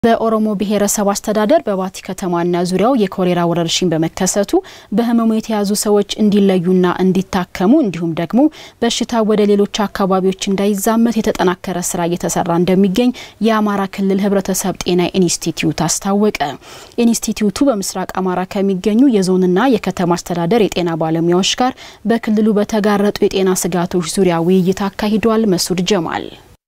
በኦሮሞ ብሔረሰብ አስተዳደር በባቲ ከተማና ዙሪያው የኮሌራ ወረርሽኝ በመከሰቱ በሕመሙ የተያዙ ሰዎች እንዲለዩና እንዲታከሙ እንዲሁም ደግሞ በሽታ ወደ ሌሎች አካባቢዎች እንዳይዛመት የተጠናከረ ስራ እየተሰራ እንደሚገኝ የአማራ ክልል ሕብረተሰብ ጤና ኢንስቲትዩት አስታወቀ። ኢንስቲትዩቱ በምስራቅ አማራ ከሚገኙ የዞንና የከተማ አስተዳደር የጤና ባለሙያዎች ጋር በክልሉ በተጋረጡ የጤና ስጋቶች ዙሪያ ውይይት አካሂዷል። መሱድ ጀማል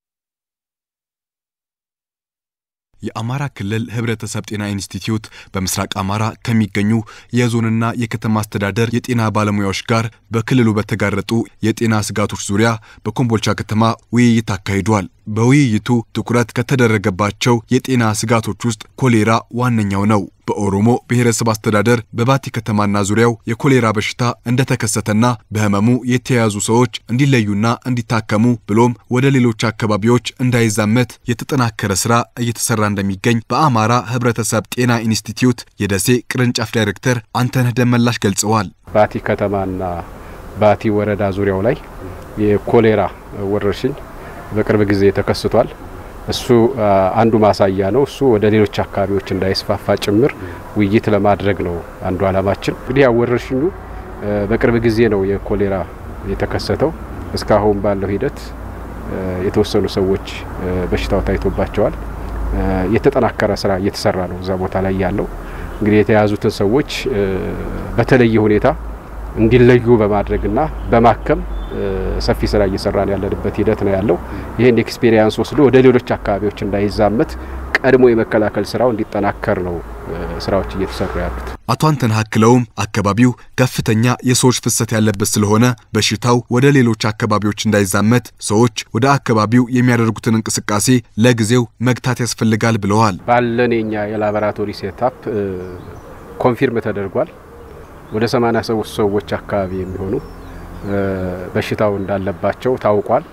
የአማራ ክልል ሕብረተሰብ ጤና ኢንስቲትዩት በምስራቅ አማራ ከሚገኙ የዞንና የከተማ አስተዳደር የጤና ባለሙያዎች ጋር በክልሉ በተጋረጡ የጤና ስጋቶች ዙሪያ በኮምቦልቻ ከተማ ውይይት አካሂዷል። በውይይቱ ትኩረት ከተደረገባቸው የጤና ስጋቶች ውስጥ ኮሌራ ዋነኛው ነው። በኦሮሞ ብሔረሰብ አስተዳደር በባቲ ከተማና ዙሪያው የኮሌራ በሽታ እንደተከሰተና በህመሙ የተያዙ ሰዎች እንዲለዩና እንዲታከሙ ብሎም ወደ ሌሎች አካባቢዎች እንዳይዛመት የተጠናከረ ስራ እየተሰራ እንደሚገኝ በአማራ ሕብረተሰብ ጤና ኢንስቲትዩት የደሴ ቅርንጫፍ ዳይሬክተር አንተነህ ደመላሽ ገልጸዋል። ባቲ ከተማና ባቲ ወረዳ ዙሪያው ላይ የኮሌራ ወረርሽኝ በቅርብ ጊዜ ተከስቷል። እሱ አንዱ ማሳያ ነው። እሱ ወደ ሌሎች አካባቢዎች እንዳይስፋፋ ጭምር ውይይት ለማድረግ ነው አንዱ ዓላማችን። እንግዲህ ያው ወረርሽኙ በቅርብ ጊዜ ነው የኮሌራ የተከሰተው። እስካሁን ባለው ሂደት የተወሰኑ ሰዎች በሽታው ታይቶባቸዋል። የተጠናከረ ስራ እየተሰራ ነው እዛ ቦታ ላይ ያለው እንግዲህ የተያዙትን ሰዎች በተለየ ሁኔታ እንዲለዩ በማድረግና በማከም ሰፊ ስራ እየሰራን ያለንበት ሂደት ነው ያለው። ይህን ኤክስፔሪንስ ወስዶ ወደ ሌሎች አካባቢዎች እንዳይዛመት ቀድሞ የመከላከል ስራው እንዲጠናከር ነው ስራዎች እየተሰሩ ያሉት። አቶ አንተነህ አክለውም አካባቢው ከፍተኛ የሰዎች ፍሰት ያለበት ስለሆነ በሽታው ወደ ሌሎች አካባቢዎች እንዳይዛመት ሰዎች ወደ አካባቢው የሚያደርጉትን እንቅስቃሴ ለጊዜው መግታት ያስፈልጋል ብለዋል። ባለን የኛ የላቦራቶሪ ሴታፕ ኮንፊርም ተደርጓል። ወደ 87 ሰዎች አካባቢ የሚሆኑ በሽታው እንዳለባቸው ታውቋል።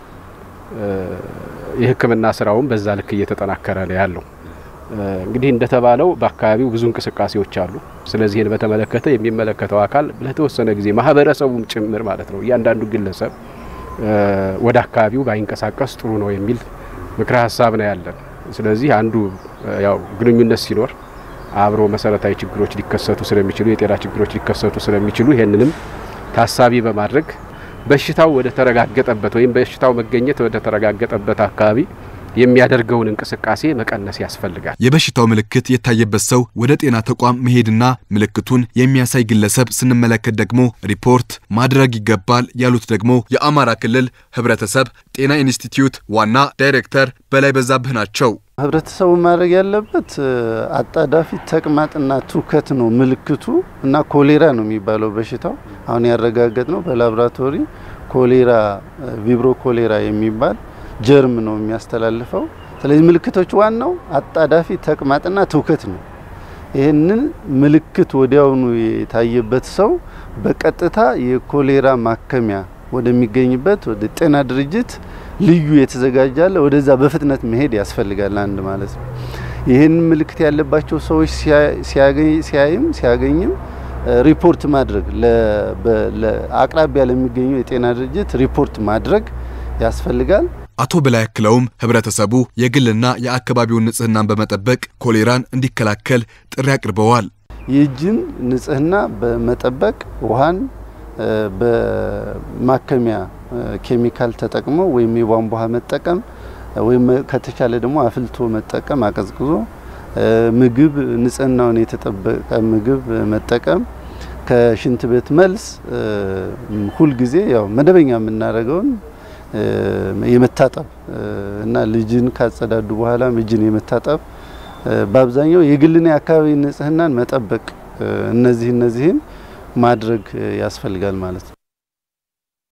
የሕክምና ስራውም በዛ ልክ እየተጠናከረ ነው ያለው። እንግዲህ እንደተባለው በአካባቢው ብዙ እንቅስቃሴዎች አሉ። ስለዚህ ይህን በተመለከተ የሚመለከተው አካል ለተወሰነ ጊዜ ማህበረሰቡም ጭምር ማለት ነው እያንዳንዱ ግለሰብ ወደ አካባቢው ባይንቀሳቀስ ጥሩ ነው የሚል ምክረ ሀሳብ ነው ያለን። ስለዚህ አንዱ ያው ግንኙነት ሲኖር አብሮ መሰረታዊ ችግሮች ሊከሰቱ ስለሚችሉ የጤና ችግሮች ሊከሰቱ ስለሚችሉ ይህንንም ታሳቢ በማድረግ በሽታው ወደ ተረጋገጠበት ወይም በሽታው መገኘት ወደ ተረጋገጠበት አካባቢ የሚያደርገውን እንቅስቃሴ መቀነስ ያስፈልጋል። የበሽታው ምልክት የታየበት ሰው ወደ ጤና ተቋም መሄድና ምልክቱን የሚያሳይ ግለሰብ ስንመለከት ደግሞ ሪፖርት ማድረግ ይገባል ያሉት ደግሞ የአማራ ክልል ሕብረተሰብ ጤና ኢንስቲትዩት ዋና ዳይሬክተር በላይ በዛብህ ናቸው። ህብረተሰቡ ማድረግ ያለበት አጣዳፊ ተቅማጥና ትውከት ነው ምልክቱ እና ኮሌራ ነው የሚባለው በሽታው አሁን ያረጋገጥ ነው በላቦራቶሪ ኮሌራ ቪብሮ ኮሌራ የሚባል ጀርም ነው የሚያስተላልፈው። ስለዚህ ምልክቶች ዋናው አጣዳፊ ተቅማጥና ትውከት ነው። ይህንን ምልክት ወዲያውኑ የታየበት ሰው በቀጥታ የኮሌራ ማከሚያ ወደሚገኝበት ወደ ጤና ድርጅት ልዩ የተዘጋጃለ ወደዛ በፍጥነት መሄድ ያስፈልጋል። አንድ ማለት ነው። ይህን ምልክት ያለባቸው ሰዎች ሲያይም ሲያገኝም ሪፖርት ማድረግ አቅራቢያ ለሚገኙ የጤና ድርጅት ሪፖርት ማድረግ ያስፈልጋል። አቶ በላይ አክለውም ህብረተሰቡ የግልና የአካባቢውን ንጽህናን በመጠበቅ ኮሌራን እንዲከላከል ጥሪ አቅርበዋል። የእጅን ንጽህና በመጠበቅ ውሃን በማከሚያ ኬሚካል ተጠቅሞ ወይም የቧንቧ ውሃ መጠቀም ወይም ከተቻለ ደግሞ አፍልቶ መጠቀም አቀዝቅዞ ምግብ ንጽህናውን የተጠበቀ ምግብ መጠቀም ከሽንት ቤት መልስ ሁልጊዜ ያው መደበኛ የምናደርገውን የመታጠብ እና ልጅን ካጸዳዱ በኋላ እጅን የመታጠብ በአብዛኛው የግልና የአካባቢ ንጽህናን መጠበቅ እነዚህ እነዚህን ማድረግ ያስፈልጋል ማለት ነው።